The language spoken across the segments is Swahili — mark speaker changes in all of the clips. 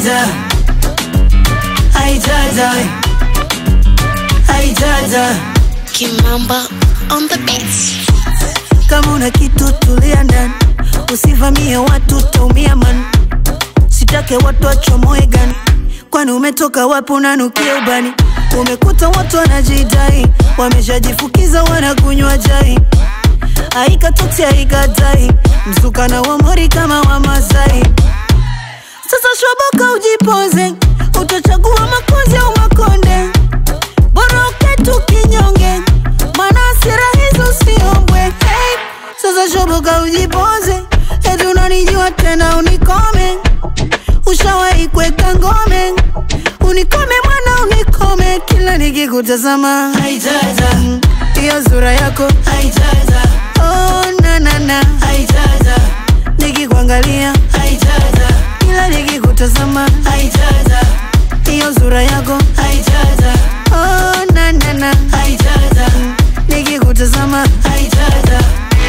Speaker 1: Aijaja, aijaja, aijaja.
Speaker 2: Kimamba on the beats.
Speaker 1: Kama una kitu tulia ndani, usivamie watu, utaumia man. Sitake watu wachomoe gani, kwani umetoka wapi? Unanukia ubani, umekuta watu wanajidai, wameshajifukiza wanakunywa jai. Aikatuti aikatai, msukana wa mori kama wa Masai. Sasa shoboka ujipoze, utachagua makonzi au makonde, bora uketu kinyonge, maana hasira hizo siombwe. Hey, sasa shoboka ujipoze, eti unanijua tena unikome, ushawahi kuweka ngome, unikome mwana unikome, kila nikikutazama aijaja, hiyo sura yako aijaja, oh na na na aijaja, nikikuangalia aijaja, kila nikikutazama aijaja, hiyo sura yako aijaja, oh na na na aijaja, nikikutazama aijaja.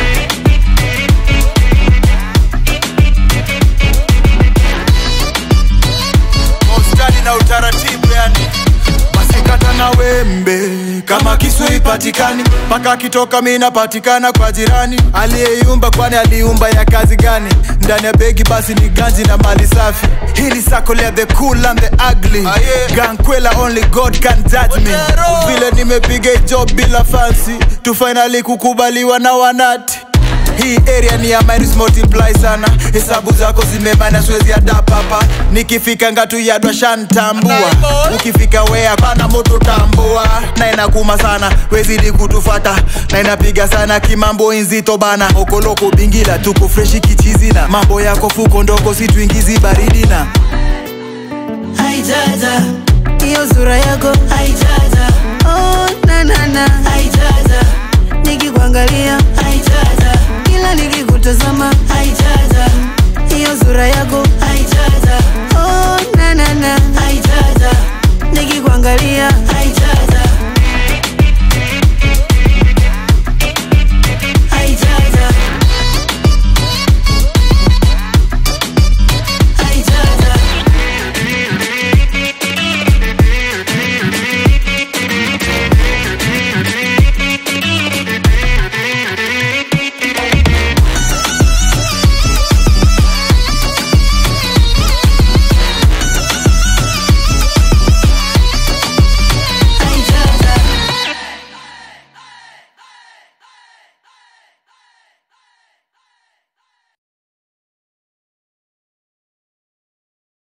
Speaker 3: kwa ustadi na utaratibu yani masikata na wembe kama kisu ipatikani mpaka akitoka mi napatikana kwa jirani aliyeiumba kwani aliumba ya kazi gani ndani ya begi basi ni ganji na mali safi hili sako lea the cool and the ugly
Speaker 4: Ah, yeah.
Speaker 3: gankwela only god can judge me vile nimepiga job bila fancy tu finally kukubaliwa na wanati hii area ni ya minus multiply sana hesabu zako zimebana siwezi adapt hapa nikifika ngatu yadwa shantambua ukifika wea pana moto tambua na inakuma sana wezidi kutufata na inapiga sana kimambo inzito bana okoloko bingila tuko freshi kichizina mambo yako fuko ndogo situingizi baridi na
Speaker 1: Aijaja, hiyo sura yako aijaja, oh na na na aijaja,